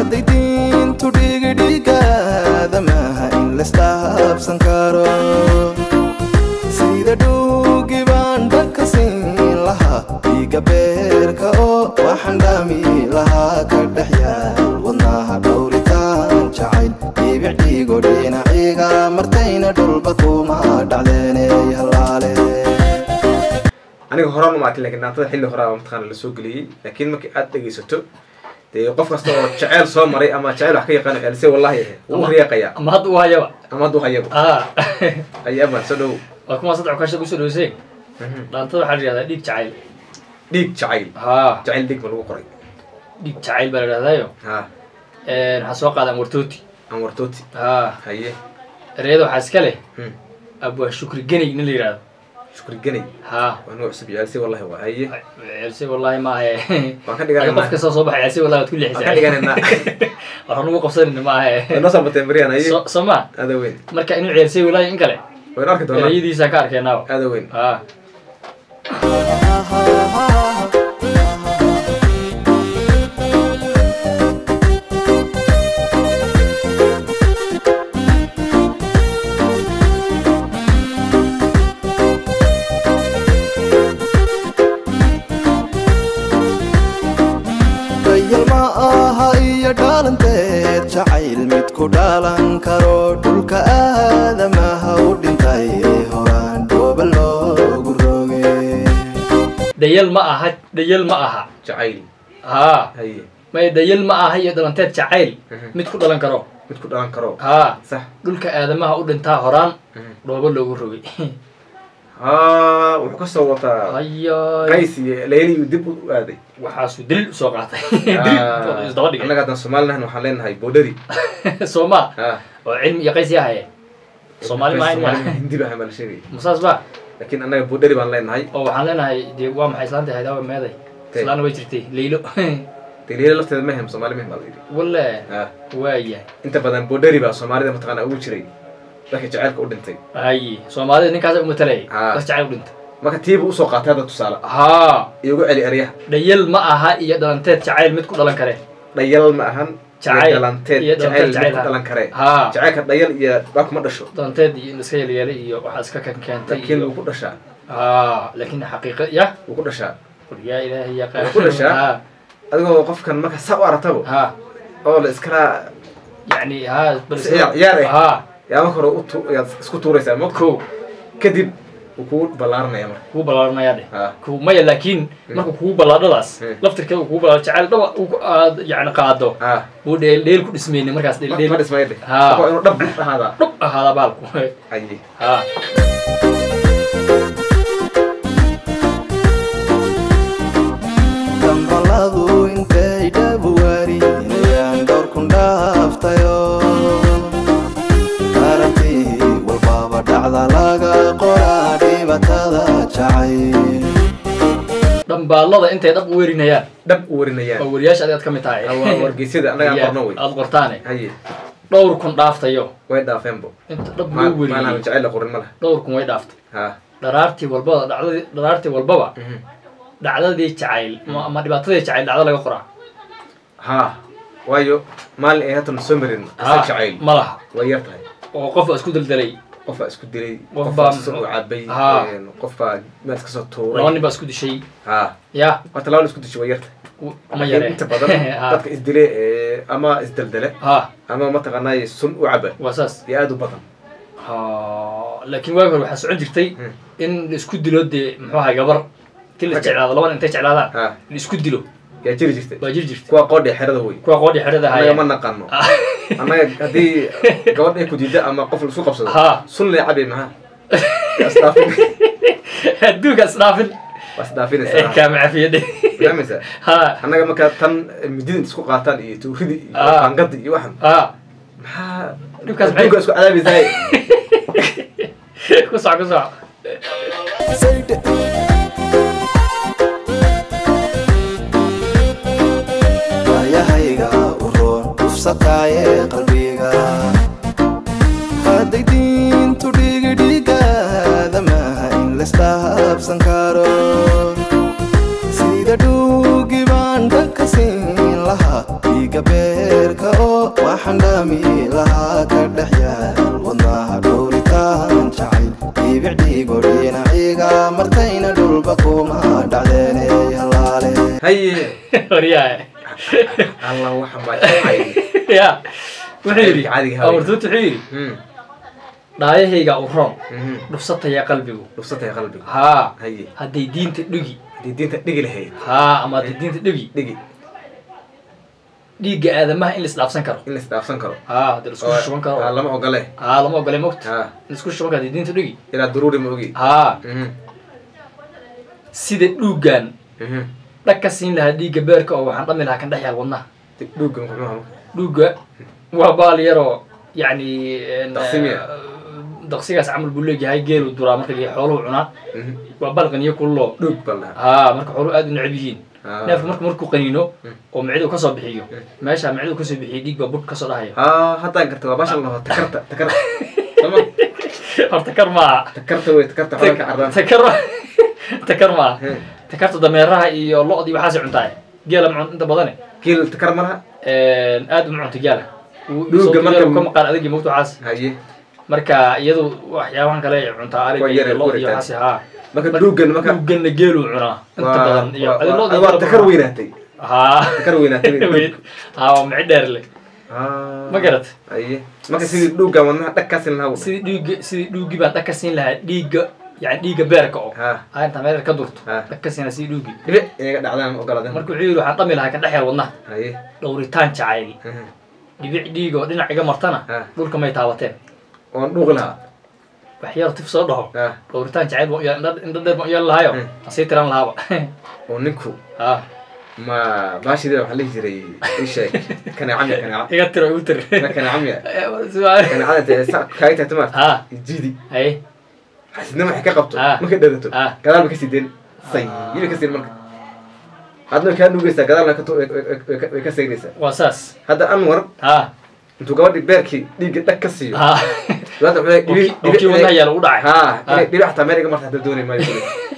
hadday diintu dhigidhigaada maaha in laisdhaabsan karo sida dhuugi baan dhanka siin lahaa dhiiga beerka oo waxaan dhaami lahaa ka dhex yaal wadnaha dhowritaan jacayl dhibic dhiigo dhinaciga martayna dhulba kuma dhacdeeney halaale aniga horaan uma arkin lakin dhaantada xilli horaa mataqaana lasoo geliyey laakiin markii aad dhegaysato dee qof kasta oo jeceyl soo maray ama jeceyl wax ka yaqaano ceelise wallahi wuu riyaaqayaa ama hadda u hayaba ama hadduu hayaba ah ayaban soo dhow waa kuma saddex kasha kusoo dhaweyseen dhaantada waxaa la yihahdaa dhiig jacayl dhiig jacayl ha jacayl dhiig ma lagu qoray dhiig jacayl baa la yidhahdaayo ha waxaa soo qaadaan wartooti anwartooti ha haye ereyada waxaa iska leh Hmm. abwaa shukri geney nin la yidhahdo shukri ganay ha waa noo cusub ceelise wallahi waa haye ceelse wallahi maahe waan ka Adiga qof dhigananaa kastoo soo baxay ceelse wallahi waad ku waan ka leexisay dhigananaa waxaan ugu qabsanayna maahe noo soo bateen bariyaan haye So- soo ma aada weyn marka inuu ceelse wallahi in kale waynu arki doonaa ereyadiisaan ka arkeenaaba aada weyn ha dayal ma aha iyo dhaalanteed jacayl mid ku dhaalan karo dhulka aadamaha u dhintay horaan dhooba loogu roge dhayal ma aha dhayal ma aha jacayl ha haye may dhayal ma aha iyo dhalanteed jacayl Mhm. mid ku dhalan karo mid ku dhalan karo ha sax dhulka aadamaha u dhintaa horaan Mhm. dhoobo loogu rogay ha wuxuu ka soo wataa ayo qays iyo leyli uu dib u aaday waxaasuu daliil usoo qaatay daliil isdaba dhigay annaga haddaan soomaalinahan waxaan leenahay boodhari sooma ha oo cilmi iyo qays yahaye soomaali Soomaali maahan hindi baa hamal sheegay musaas ba laakiin annaga boodhari baan leenahay oo waxaan leenahay dee waa maxay islaanta haydaaba meeday Tee. islaana way jirtay leylo dee leyla lafteeda mehem soomaali mehem baa la yidhi walle ha waaya inta badan boodhari baa soomaalida mataqaana ugu jiray dadka jaceylka u dhintay haye soomaalida ninkaasa umatalayay Ah. das jacayl u dhintay marka tiibu usoo qaatay hadda tusaale haa iyo ugu celi eryaha dhayal ma aha iyo dhalanteed jacayl mid ku dhalan kare dhayal ma ahan Jacayl. iyo dhalanteed Iyo dhalanteed jacayl mid jacayl, ku dhalan kare haa jacaylka dhayal iyo baa kuma dhasho dhalanteed iyo in iska yeelyeelay iyo waxaa iska kan keentay laakiin iyo wuu ku dhashaa haa laakiin xaqiiqa ya wuu ku dhashaa qul yaa ilaahay ya Waa ku dhashaa? haa adigoo qofkan marka saa u aragtabo haa oo la iskala yani haa bal Si ciyaar- ciyaar eh. haa yaa marka hore u tu- yaad isku tuuraysaa ma ko kadib wuu kugu ballaaranaya marka kugu ballaaranaya dheh haa ku maya laakiin marka kugu ballaadhadaas Hmm. laftirkeeda uu kugu ballaadho jacayl dhaba uu ku- aad yani qaado haa uu dheel dheel ku dhismaynin markaas dheel ma dheel dhismaya dheh Haa. marka waa inuu dhab ahaadaa dhub ahaada baalku aye haa dambaladu intay dhabuwarinayaan dhowrkun dhaaftayo aragtii walbaba dhacda laga qoraa dhibatada jacayl dhambaalada intay dhab u werinayaan dhab u warinayaan oo weriyaasha adigaad ka mid tahay Ah, waa wargeysyada annaga aan Iya, qorno wey aad qortaane haye dhowr kun dhaaftayo way dhaafeenbo inta dhab Ma- loo maanaha weriyey jacayl la qorin ma laha dhowr kun way dhaaftay haa dharaartii walbaba dhacdadii dharaartii walbaba Mhm. dhacdadii jacayl ma- ama dhibaatadii jacayl dhacdo laga qoraa haa waayo maalin ay hatan soo marin Haa, isa jacayl ma laha way yar tahay oo qof baa isku deldelay qof baa isku dilay Qof qof baa baa si u cabay Haa. een, qof baa meel iska soo laba tuuray nin baa isku dishay haa ya horta laba la isku dishay way yar tahay u- ma Laakiin yare inta badan Ha, dadka isdile ee, ama isdeldele ha ama mataqaanaaye sun u caba waa saas iyo aad u badan ha laakiin waagi hore waxaa socon jirtay Hmm. in la isku dilo dee muxuu ahay gabar ti la Ragga. jeclaado labana intay jeclaadaan haa la isku dilo yaa jiri jirtay baa jiri jirtay kuwa qoodhe xerada wey kuwa qoodhi xerada annaga ma haya naqano annaga haddii gabadh ay ku diida ama qof laisku qabsado Haa. sun lay cabay maxaa Waa isdhaafin adduunka isdhaafin waa isdhaafinaysaa kaama cafiyade fahmaysaa ha annaga markaa tan midida isku qaataan iyo tuuridi iyo Ah. qaangadi iyo waxan ha maxaa Dhibkaas maxay- adduunka isku cadaabaysaa ku soc ku soc Saydhe. waayahayga u roon dhufsataaye qalbiga hadday diintu dhigidhigaada maaha in laisdhaabsan karo sida dhuugi baan dhanka siin lahaa dhiiga beerka oo waxaan dhaami lahaa ka dhex yaal wadnaha dhowritaan jacayl dhibic dhiigo dhinaciga martayna dhulba kuma dhacdeeney halaale haye waryahay allah waxan baa jacayl ya wuxuu yidhi Caadiga haween. amartuut wuxuu yidhi Hmm, dhaayahayga u roon mhm. dhufsataya qalbigu dhufsatay qalbiga haa haye hadday diinta dhigi haddii diinta dhigi lahayd haa ama hadday diinta dhigi dhigi dhiigga aadamaha in la isdhaafsan karo in la isdhaafsan karo haa hadii la isku Oo- shuban ah, karo lama ogole haa lama ogole mogta ha in la isku shuban karo hadii diinta dhigi ilaa duruuri ma ogi haa Mhm, sida dhuuggan mhm. dhag ka siin lahaa dhiigga beerka oo waxaan dhami lahaa kan dhex yaal wadnaha Dib dhuugga muxuu ahaa dhuugga waa baal yaroo yacni en, Daqsimiya. eh, daqsigaas camal buu leeyahay geelu duraa marka la xooluhu cunaa Mhm. waa baal qaniyo kullo dhuug baa la dhahaa haa marka xooluhu aad u neceb yihiin Ah. neefka marka markuu qaniino Mm. oo micdu kasoo bixiyo Mm. meesha micdu kasoo bixiyo dhiig baa bur kasoo dhahaya haa haddaan garta waa baashan laho takarta takarta sama horta kar maaha takarta wey takarta xolanka cardaan takar takar maaha Hmm. takarta dameeraha iyo lo-dii waxaasay cuntaay geela ma cun inta badane geel takar ma laha aad uma cunta geela Dhuuga marka- ka maqaan adagii mogta waxaas haye marka iyadu waxyaabahan kale ay cuntaa ariga Waa yar iyo ay lo iyo kuritaan. waxaas haa marka dhuuggan marka dhuuganna geeluu cunaa inta waa- badan iyo waa- adi waa- lo-dii waa geela takar cunaa. weynaatay haa takar weynaatay Weyn. haa waa mici dheer leh Ah. Ma garat? haye marka sidii dhuuggan wadnaha dhag ka sin lahaa wuu sidii dhiigga sidii dhuuggii baan dhag ka siin lahaa dhiigga yani dhiigga beerka oo ha aa intaa meel ka durto Ha. dhag ka siin lahaa sidii dhuuggii dhibic inaga dhacdaan ogolaadeen marka wuxuu yidhi waxaan dhami lahaa kan dhex yar wadnaha haye dhowritaan jacayl Mhm. dhibic dhiig oo dhinac iga martana Ha. dhulka may taabateen oon dhuuqi lahaa wax yar tif soo dhaho ha dhowritaan jacayl baan u yeel- indha indha dheer baan u yeeli lahaayo Hmm. aan sii tiran lahaaba oo ninku ha ma baashidee waxaa lihi jiray ii sheeg kaneecamya kaneeca iga tiro igu tir ma kaneecamya Su'aal. kaneecada dee sa kaaga tahay tumaar ha jidi haye xasidnimo waxay ka qabto Ah. markay dharato Ah. gadaal ba kasii deen say yili kasii marka adna way kaa dhugaysaa gadaalna ka tu- way- way- way ka- way ka sayraysaa waa saas hadda anwar ha intuu gabadhii beerkii dhiigga dhag ka siiyo ha dabaadna wuxuu leeyahay, dhibic- oo kii dhibic- wadnaha yaala u dhacay ha Ha. inay dhibic xataa meel iga marta hadda doonay maayo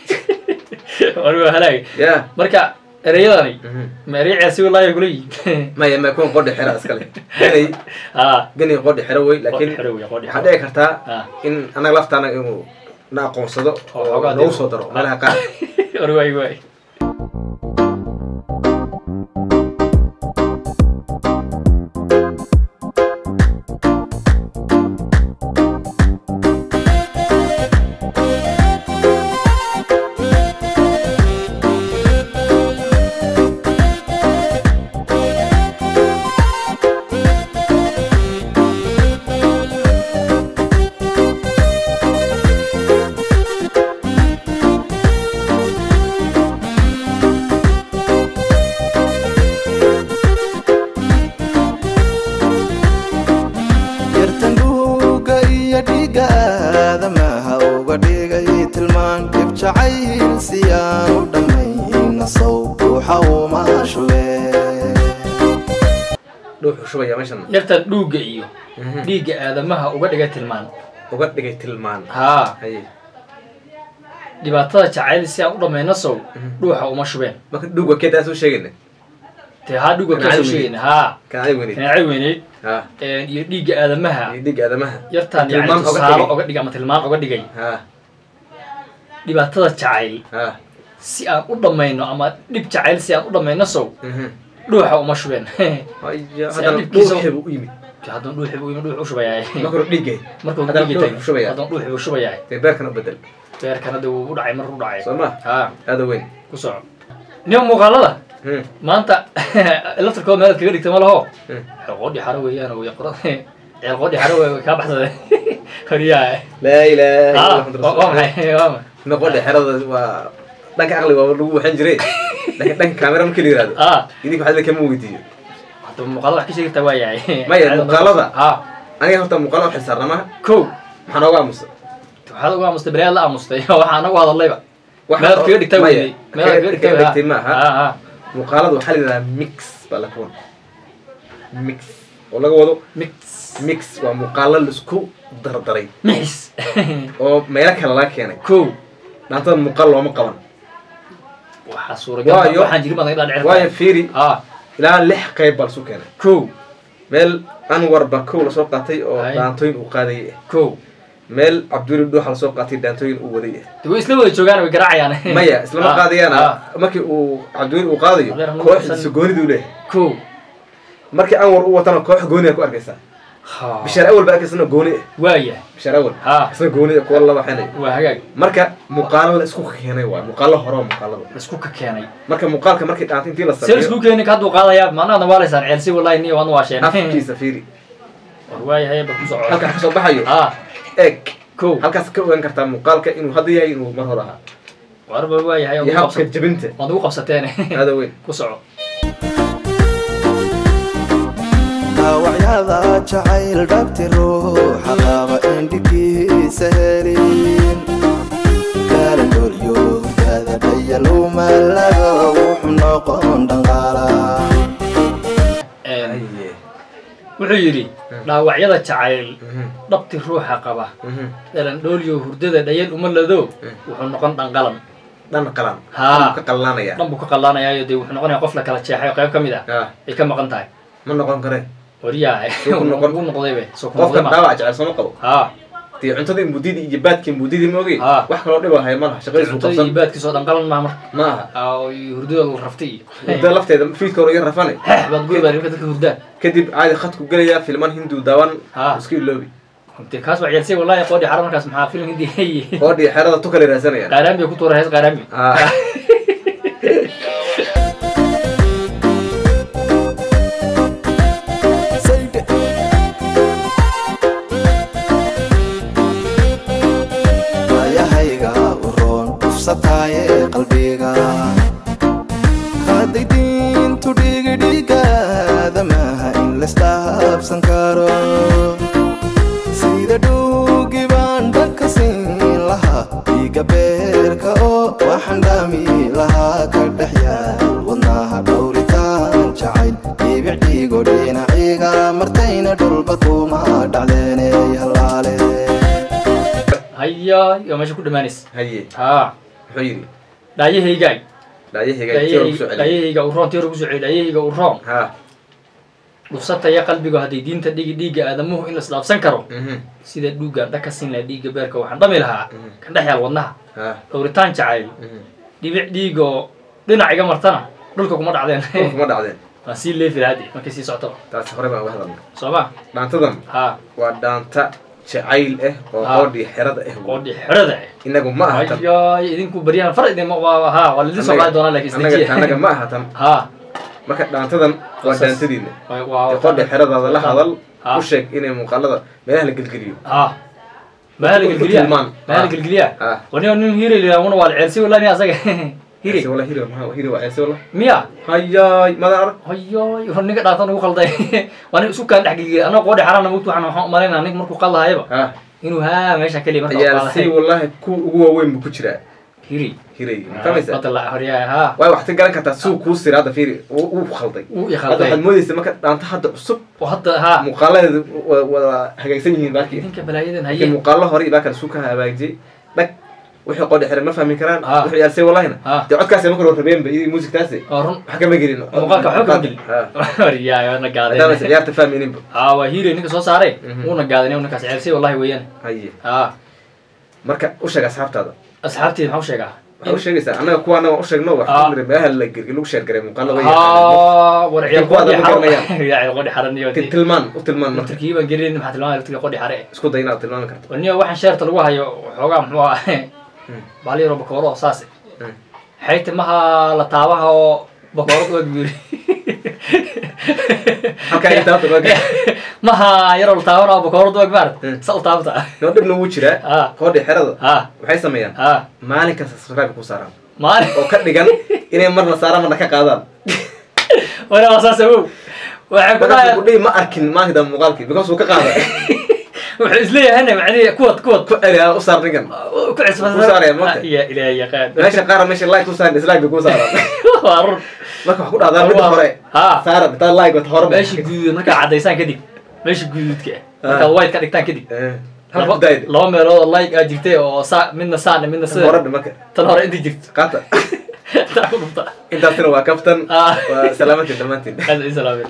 wali waa halaag ya marka ereyadani Mhm. ma erey ceesi walaahi kula yihiin maya maya kuwan qodhi xera iskale ganay ha ganay qodhi xero wey laakiin xero wey, qodhi waxaa xero. dhici kartaa Ah. in anaga laftaana inuu na aqoonsado Oo oo xoogaa noogu dib- soo daro meelaha qaar war waay waay yartan dhuuga iyo dhiiga aadamaha uga dhigay tilmaan dhib jacayl siyaan u dhammayna sow ruuxa uma shube dhuuxu shubaya meeshan yartan dhuugga iyo Mhm. dhiigga aadamaha uga dhigay tilmaan uga dhigay tilmaan haa haye dhibaatada jacayl si aan u dhammayno sow Mhm. dhuuxa uma shubeen marka dhuug waa keedaa soo sheegayna dee haa dhuugga Kaneecada kasoo weyneyd. sheegayna haa kan adig weyneyd kaneecay weyneyd ha iyo dhiigga aadamaha iyo dhiigga aadamaha yartaan yani tilmaan uga tusaale dhigay uga dhigay ama tilmaan uga dhigay ha dhibaatada jacayl ha si aan u dhammayno ama dhib jacayl si aan u dhammayno sow Mhm. dhuuxa uma shubeen Haya, Si haddana aan dhibkiisa- dhuuxii buu u yimid hadduu dhuuxi buu dhuux u shubayaay marka hore dhiiggay markuu haddana dhiigi dhuux tagay shubaya hadduu dhuuxi buu shubayaay dee beerkana u bedel beerkana dee wuu u dhacay mar u dhacay soo ma haa aada weyn ku soco nin muuqaalada Hmm. maanta laftarkooda meelaad kaga dhigta ma laho Hmm. qoodhi xaro weeyaan way qora ceel qoodhi xaro wey way kaa baxsadeen horyaa laa ilaaha illa haa Allah, Muhammad waa Rasulullah. maxay waa maxay ma qodhe xerada waa dhanka aqliga waa lagu waxan jiray laakiin dhanka kaamera marka la yihahdo aa idinka waxaa kama weydiiyo hadda muuqaalada wax ka sheegi kartaa waa yahay Maya, muuqaalada. haa aniga horta muuqaala u xilsaarna maha kow maxaa nooga aamusa waxaad ugu aamustay beriyaad la aamustay waxaa nagu hadallayba Waxa- meelaad kaga dhigtaa Maya, weydey meelaad kaga kaga dhigtaa dhigtay maaha haa haa muuqaalada waxaa la yidhahdaa mix baa la kuwan mix oo laga wado mix mix waa muuqaalo la isku dardaray mix oo meelo kale laga keenay kow dhaantada muuqaal looma qaban waxaa suuragal Waayo- waxaan jirin baad naga dhaadhicin waayo fiiri haa ilaa lix qayb baa lasu keenay kow meel anwar baa kow lasoo qaatay oo Hay. dhaantooyin uu qaadayay ah kow meel cabduli dhuuxa lasoo qaatay dhaantooyin uu waday ah de way isla wada joogaan way garaacayaan maya islama Ah, qaadayaan ah. markii uu cabduli uu qaadayo Adeer, hanuun kooxdiisa san- gooniduu leeyahay kow markii anwar u watana koox gooniya ku arkaysaa Ha. bishaar awal baa arkaysana gooni ah waaya bishaar awal ha isna gooni ah kuwa laba xenay waa hagaag marka muuqaalo la isku keenay waay muuqaalo hore oo muuqaalada laisku ka keenay marka muuqaalka markii dhaantay intii la see laisku sameeyo keeni ka hadduu qaadayaa macnaha nawaalaysaan ceelsi wallahi niyo waadna waasheen afkiisa fiiri war waayahay ba ku soco halkaa kasoo baxayo ha eeg kow halkaas ka ogaan kartaa muuqaalka inuu hadda yahay inuu mar hore ahaa warba waayahay iyo habka jabinta waad ugu qabsateen aada weyn ku soco dhaawacyada jacayl dhabti ruuxa qaba indhigiisa helin gaalandhoolyo hurdaada dhayalumalaga wuxuu noqon dhanqaala Aye. wuxuu yidhi dhaawacyada jacayl Mhm, dhabti ruuxa qaba mhm. dhalandhooliyo hurdada dhayal uma lado wuxuu noqon dhanqalan dhan qalan Haa. Dhan ka qalanaya dhan buu ka qallaanayaayo dee wuxuu noqonaya qof la kala jeexay oo qayb ka mid ah Ah, ay ka maqan tahay ma noqon kare waryaa Soo ku noqon. ugu noqdaybe soo ku noqday qofkan ma dhaawac jecel sooma qabo haa dee cuntadii mudidii iyo baadkii mudidii ma ogey Haa. wax kaloo dhiba haya malaha shaqadiis buu cuntada iyo qabsan baadkiisoo dhanqalan maa marka ma aha Aa, oo iyo hurdada la raftay iyo muddo lafteeda fiidka hore iga rafane hex baad guy baa dadka hurdaan kadib caadi khadku gelaya filman hindu daawan Haa. iska iloobi dee kaas waa ceelsay wallahi qoodhi xara markaas maxaa film hindi qoodhii xerada tu kale raasanayaan qaaraami ku tuura hees qaaraami Haa. Sayde. waayahayga u roon ufsataaye qalbiga hadday diintu dhigidhigaada maaha in laisdhaabsan karo sida dhuugi baan dhanka siin lahaa dhiiga beerka oo waxaan dhaami lahaa ka dhex yaal wadnaha dhowritaan jacayl dhibic dhiigo dhinaciga martayna dhulba kuma dhacdeeney halaale haya iyo meesha ku dhamaanaysa haye haa muxuu yidhi dhaayahaygaay dhaayahayga intii hore kusoo celiyay dhaayahayga u roon tii hore kusoo celiy dhaayahayga u roon haa dhufsataya qalbigu hadday diinta dhigi dhiigga aadamuhu in la isdhaafsan karo mhm, sida dhuugga dhaka siin laha dhiigga beerka waxaan dhami lahaa Mhm. kan dhex yaal wadnaha haa dhowritaan jacayl mhm. dhibic dhiig oo dhinac iga martana dhulka kuma dhulka dhacdeen kuma dhacdeen waan sii leefi lahaa dee markay sii socoto taasi hore baan uga hadalnay soo ma dhaantadan haa waa dhaanta jacayl ah oo Haa. qoodhii xerada ah qoodhi xerada inagu ma aha tan ayay idinku baryahan far idin waa haa waa lidin soo qaadi doonaa laakiin annaga isdejiya annaga ma aha tan haa marka dhaantadan waa Saas. dhaantadiina waa- waa- ee qoodhii xeradaada la hadal Haa. u sheeg inay muuqaalada meelaha la gelgeliyo haa mahala Ku- ku gelgeliya tilmaan. mahala Ah. gelgeliya Ah. wani nin hiri lilaamuna waa ceelsi wala ni asaga hiri Ceelse wala hiri maxaa hiri waa ceelse wala miya hayaay madan arag hayoy war ninka dhaatan ugu qalday waa nin isu kaan dhex gelgeliya anoo qoodhi xarana mugtu waxaan waxaan umalaynaa ninka markuu qaldahayaba ha inuu haa meesha keliya marka ayaa si wallahi ku ugu waaweyn buu ku jiraa hiri hiray ma fahmaysaa badda la horyaa haa waay waxaad ka garan kartaa suu kuu sira hadda fiiri uu uu khalday uu i hadda khalday waxaad moodaysa marka dhaanta hadda cusub oo hadda haa muuqaaladeedu wa- wada hagaagsan yihiin baarkii idinka balaayadan laakiin haye muuqaalo hore iyo baa kale suu ka hagaajiyey dhag wixii qodhi xiran ma fahmi karaan Ah. wixii yaalsay wallahina Ah. dee codkaasi marka hore rabeenba iyo muusigtaasi oo run wax kama gelin muuqaalka waxba kama gelin Ha. waryaa na maadaama gaadeen ciyaarta fahmayninba haa waa hiri ninka soo saaray Mhm. wuuna gaadeen ninkaas ceelsay wallahi weeyaan haye haa marka u sheeg asxaabtaada asxaabteeda maxaa u sheegaa waxaa u sheegaysaa annaga kuwaana waan u sheegno Ah. waxaa niri meelaha la gergi lagu sheergaray muuqaalo way yaqaaneen haa war Laakiin ciyaal kuwa qodhi aad ma xaro garanayaan. ciyaal qodhi xaran iyo Ti- tilmaan u tilmaan marka laftirkii baan gelin maxaa tilmaamaya laftirka qodhi xare isku day inaad tilmaami karto waniyo waxaan sheerta lagu hayo xoogaa muxuu ah Mm. baali yaro bakooro oo saas Mm. xayti maha la taabaha oo bakoorad ueg buu yiri halkaa intaa hadda waa maha yaroo la taabana oo bakoorad ueg maarad Mm. sa u taabta noo dhibna wuu jiraa Ah. qoodhi xerada ah waxay sameeyaan ah maalin kasta subscribe ku saaraan maalin oo ka dhigan inay marna saaraan marna ka qaadaan wana waa saas awow waxay ku markaasuu dhahay ku dhihi ma arkin maalinta muuqaalkii because uu ka qaada wuxuu isleeyahayna macnihi kuwad kuwad ku celi ha u saar ninkan ku cisbasa Ku saaraya marka. ya ilaahay yaqaan meesha qaara meesha like ku saar dislike bay ku saaraan waa run marka wax ku dhahdaa midda hore Ah. saara intaad like wata hore meesha guduud markaa cadaysaan kadib meesha guduudka markaad white ka dhigtaan kadib Eh, halka laba daayid laba meelood oo like aa jirtay oo saa midna saana midna hore sida marka tan hore inta jirto qaata intaa ku dhufta intaasina waa kaftan Ah. waa salaamantiin dhammaantiin aad i salaameen